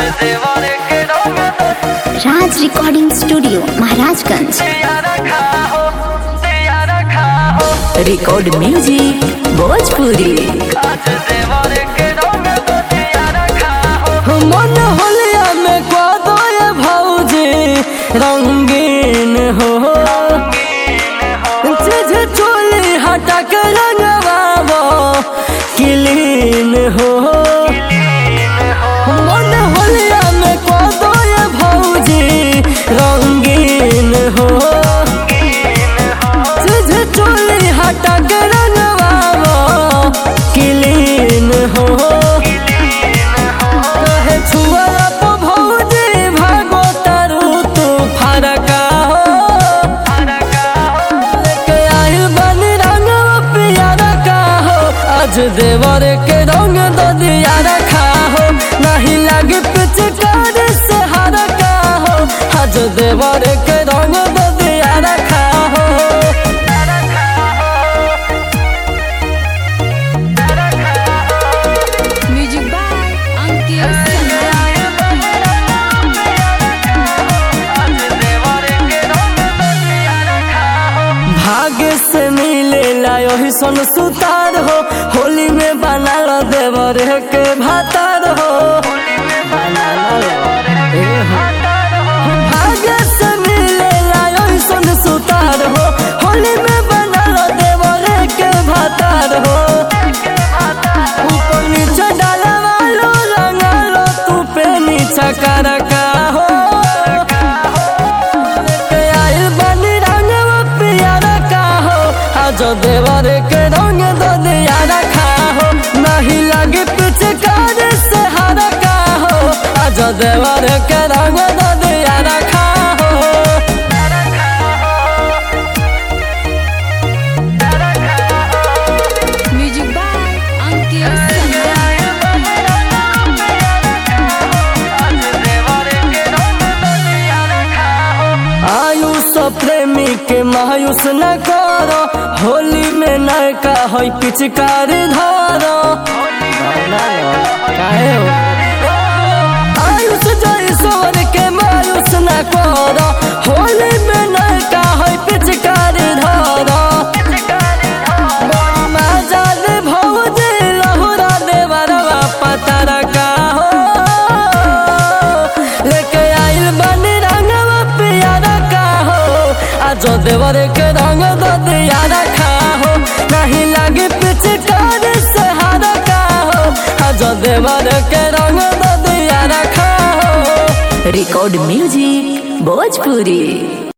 राज recording studio Maharajganj record music Bhojpuri मन होलिया में कदो ये भौजी रंगीन हो चीज चोली हटा के रंगवाबो क्लीन हो मन होलिया में कदो ये भौजी रंगीन हो चीज चोली हटा के रंगवाबो क्लीन हो कहे छुआ तो भौजी भागो तारू तू फरका हो लेके आइल बनी रंग पियारा का हो आज देवर के रंग दो दिया रखा हो नहीं लगे पिचकार से हर का हो आज देवर के रंग दो दिया रखा हो म्यूजिक बाय अंकित भाग्य से मिले लायो सन सुतार हो होली में बना लो देवर के भातार हो भाग्य से मिले लायो सन सुतार हो होली में बना लो देवर के भातार हो ऊपर नीचे डाला वालो रंगा लो तू पे नीचा कर का हो के आइल बनी रंगवा पियारा का हो आज देवर के रंग दो दिया रखा हो नहीं लगे पिचकार से हर का हो आज देवर के रंग दो दिया रखा हो म्यूजिक बाय अंकित आयुष प्रेमी के मायूस न करो होली में नयका हो पिचकार धारो काहे हो आयुष जैसोर के मायूस न करो होली में नयका हो पिचकार धारो माजाल भौजी लहुरा देवरवा पतर का हो लेके आइल बनी रंगवा पियारा का हो आज देवर के रंग दो दिया रखा हो नहीं लगे पिचकार से हार का हो आज देवर के रंग दो दिया रखा हो रिकॉर्ड म्यूजिक भोजपुरी